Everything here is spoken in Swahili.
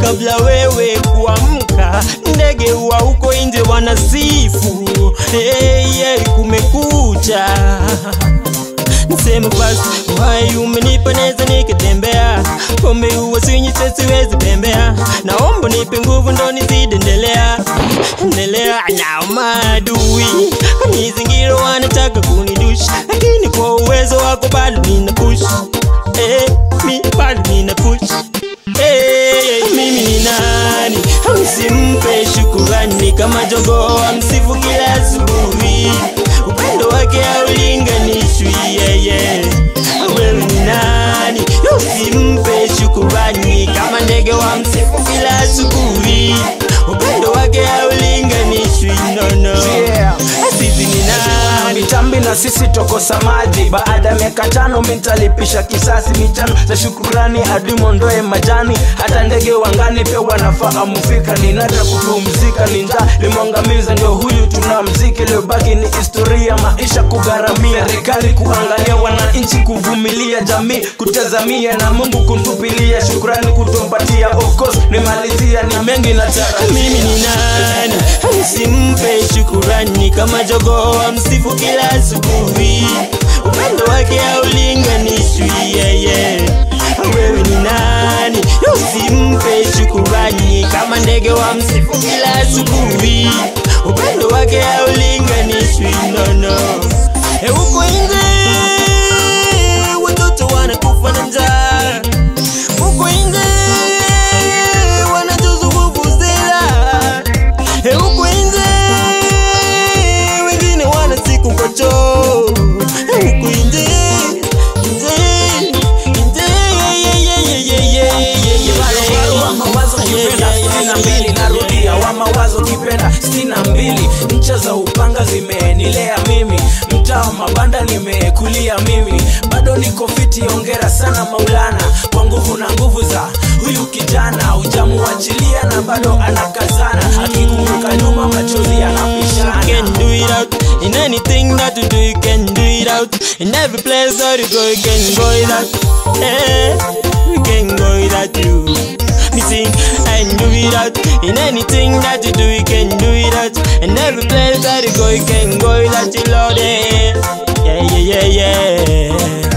kabla wewe kuamka, ndege wa huko nje wanasifu hey, hey, kumekucha. Niseme basi uhai umenipa neza nikitembea, pombe huwa sinywi siwezi bembea, naomba nipe nguvu ndo nizidi endelea endelea. Na maadui kanizingira wanataka kunidushi, lakini kwa uwezo wako bado nina push eh, mi bado nina push eh, mimi ni nani msimpe shukurani kama jogoo amsifu kila asubuhi, upendo wake haulinganishwi yeye. Wewe ni nani usimpe shukurani kama ndege wa msifu kila asubuhi, upendo wake haulinganishwi nono. Yeah. Sisi ni nani? mitambi na sisi tokosa maji baada ya miaka tano mitalipisha kisasi michano za shukurani hadi mondoe majani hata ndege wangani pia wanafahamu fika ni nadra kupumzika ni njaa limwangamiza ndio huyu tuna mziki liobaki ni historia maisha kugharamia serikali kuangalia wananchi kuvumilia jamii kutazamia na mungu kumtupilia shukurani kutumpatia of course nimalizia ni mengi nataka mimi ni nani msimpe shukurani kama jogoo amsifu kila asubuhi upendo wake haulinganishwi yeye wewe ni nani usimpe shukurani kama ndege wa msifu kila asubuhi upendo wake haulinganishwi nono e huko nje watoto wanakufa na njaa huko nje wanatuzunguvuzela e huko nje wengine wana siku kocho e huko nje nje nje ye, ye, ye, ye, ye, ye, ye, ye. wa mawazo kipenda sitini na mbili narudia wa mawazo kipenda sitini na mbili ncha za upanga zimenilea mimi mtaa wa mabanda nimekulia mimi bado niko fiti ongera sana maulana kwa nguvu na nguvu za huyu kijana ujamuachilia na bado anakazana akikumbuka nyuma machozi yanapishana can do it out in anything that you do you can do it out in every place that you go you can go it out eh you can go it out you me sing and do it out in anything that you do you can do it out in every place that you go you can go it out you lord eh yeah yeah yeah yeah